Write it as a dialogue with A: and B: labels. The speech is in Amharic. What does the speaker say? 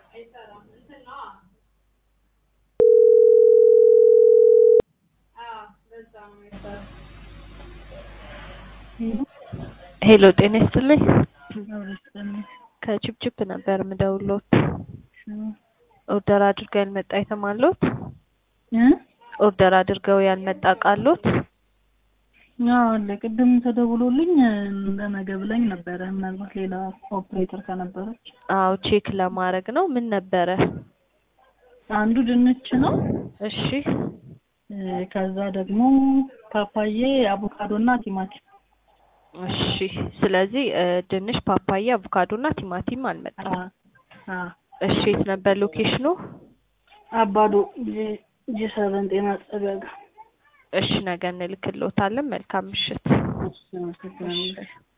A: ሄሎ ጤና ይስጥልኝ። ከችፕችፕ ነበር ምደውሎት። ኦርደር አድርገው ያልመጣ አይተም አለዎት? ኦርደር አድርገው ያልመጣ እቃ አለዎት?
B: አዎ አለ። ቅድም ተደውሎልኝ ለነገ ብላኝ ነበረ። ምናልባት ሌላ ኦፕሬተር ከነበረች
A: አዎ ቼክ ለማድረግ ነው። ምን ነበረ?
B: አንዱ ድንች ነው።
A: እሺ
B: እ ከዛ ደግሞ ፓፓዬ፣ አቮካዶ እና ቲማቲም።
A: እሺ ስለዚህ እ ድንች፣ ፓፓያ፣ አቮካዶ እና ቲማቲም አልመጣም።
B: አ አ
A: እሺ የት ነበር ሎኬሽኑ?
B: አባዶ ጂ ሰቨን ጤና ጣቢያ ጋር።
A: እሺ ነገ እንልክልዎታለን። መልካም ምሽት።
B: እሺ አመሰግናለሁ።